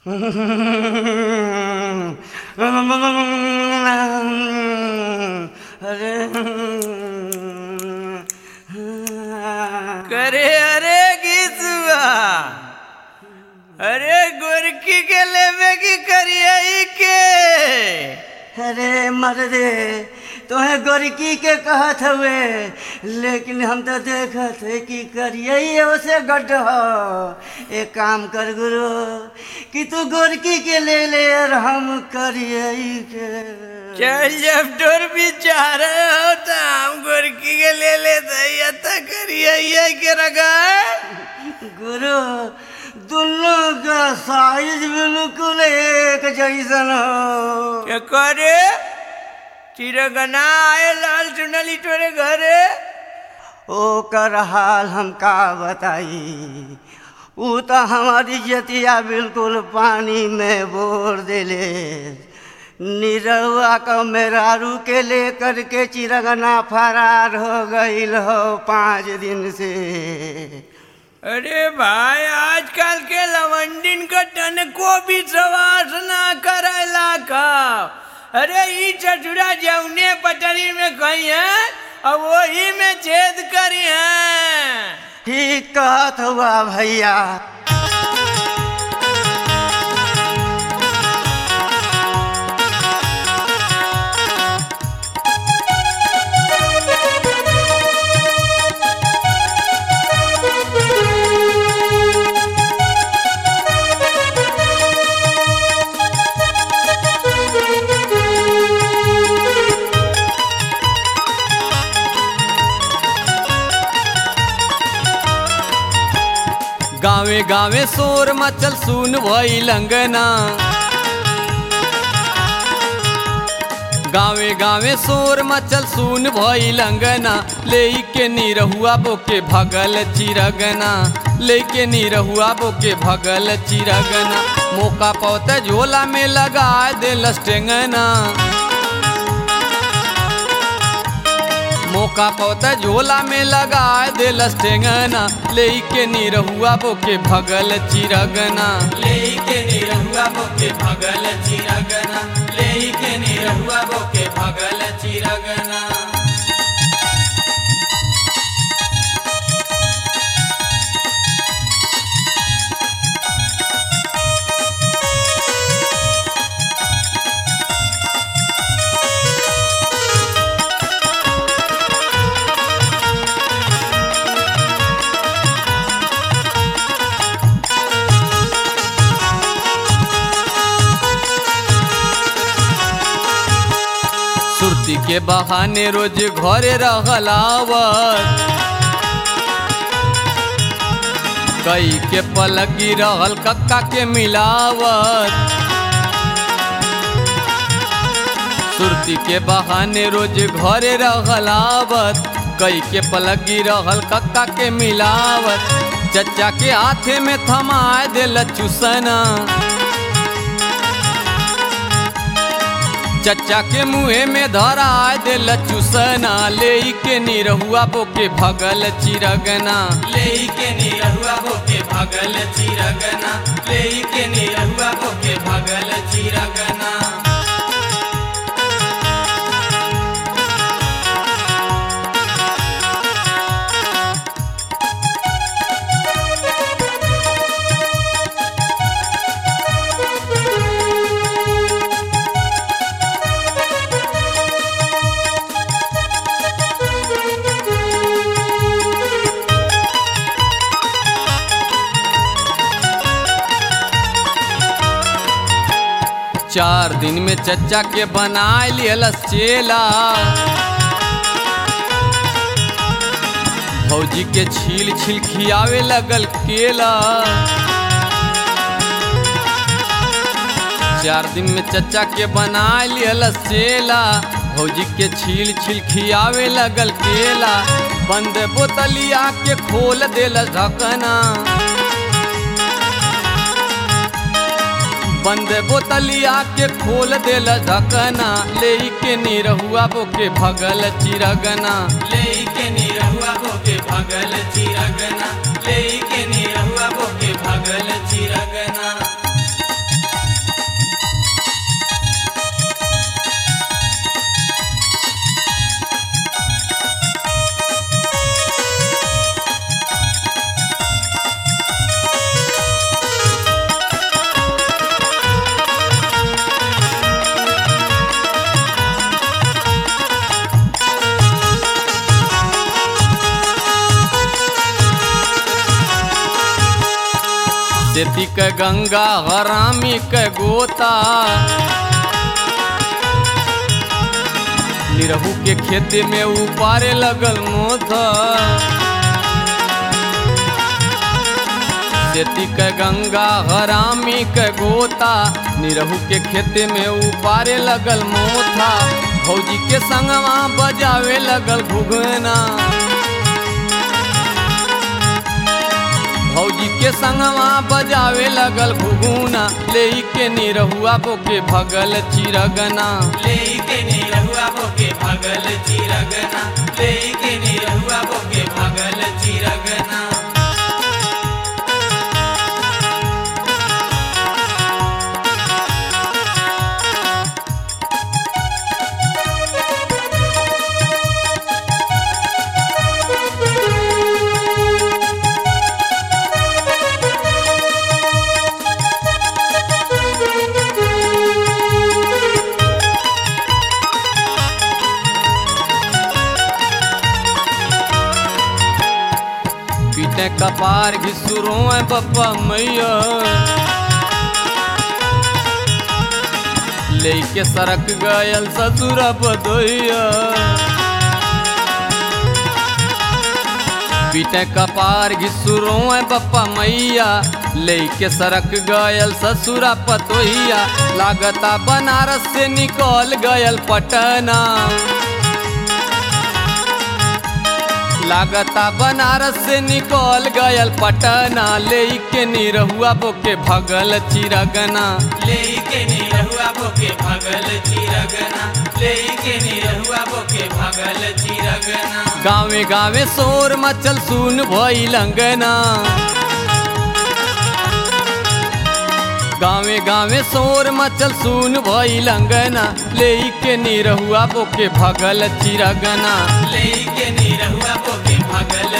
अरे करे अरे गीतवा अरे गोरकी के लेवे की करिए के अरे मर्दे तोहे गोरकी के कहत हुए लेकिन हम तो देखत है कि करिए उसे गड्ढ एक काम कर गुरु कि तू गोरकी के ले ले और हम करिए के चल जब डोर बिचार हो तो हम गोरकी के ले लेते या तो करिए के रगा गुरु दोनों का साइज बिल्कुल एक जैसन हो क्या करे चिरगना आए लाल चुनली तोरे घरे ओकर हाल हम का बताई ऊ तो हमारी जतिया बिल्कुल पानी में बोर देले निरहुआ का मेहरारू के लेकर के चिरगना फरार हो गईल हो पाँच दिन से अरे भाई आजकल के लवंडिन का टन को भी सवास ना करेला का अरे ई चचुरा जौने पटरी में कही है और वही में छेद करी है ठीक कहत हुआ भैया गावे गावे शोर मचल सुन भई लंगना गावे गावे शोर मचल सुन भई लंगना ले के निरहुआ बोके भगल चिरगना ले के निरहुआ बोके भगल चिरगना मौका पौते झोला में लगा दे लस्टेंगना मौका पौता झोला में लगा दे लस्टेंगना ले के निरहुआ बोके भगल चिरगना ले के निरहुआ बोके भगल चिरगना ले के निरहुआ बोके भगल चिरगना सुरती के बहाने रोज घरे रहलावत कई के पलकी रहल कक्का के मिलावत सुरती के बहाने रोज घरे रहलावत कई के पलकी रहल कक्का के मिलावत चचा के हाथे में थमा दिल चुसना चचा के मुँहे में धरा दिल चुसना ले के निरहुआ बोके भगल चिरगना ले के निरहुआ बोके भगल चिरगना ले के निरहुआ बोके भगल चिरगना चार दिन में चचा के बनाए लियलस चेला भौजी के छील छील खियावे लगल केला चार दिन में चचा के बनाए लियलस चेला भौजी के छील छील खियावे लगल केला बंद बोतलिया के खोल देल ढकना बंद बोतलिया के खोल देल ढकना ले के निरहुआ बोके भगल चिरगना ले के निरहुआ बोके भगल चिरगना ले के निरहुआ बोके भगल चिरगना सेती क गंगा हरामी क गोता निरहू के खेत में उपारे लगल मोथा सेती क गंगा हरामी क गोता निरहू के खेत में उपारे लगल मोथा भौजी के संगवा बजावे लगल घुघना भौजी के संगवा बजावे लगल घुघुना ले के निरहुआ बोके भगल चिरगना लेके निरहुआ बोके भगल चिरगना लेके निरहुआ बोके भगल चिरगना पीटे कपार घिसुरो बप्पा मैया लेके सरक गयल ससुर बदोइया पीटे कपार घिसुरो बप्पा मैया लेके सरक गयल ससुरा पतोहिया लागता बनारस से निकल गयल पटना लागता बनारस से निकल गयल पटना ले के निरहुआ बोके भगल चिरगना लेके निरहुआ बोके भगल चिरगना लेके निरहुआ बोके भगल चिरगना गावे गावे शोर मचल सुन भई लंगना गावे गावे शोर मचल सुन भई लंगना ले के निरहुआ बोके भगल चिरगना लेके निरहुआ बोके भगल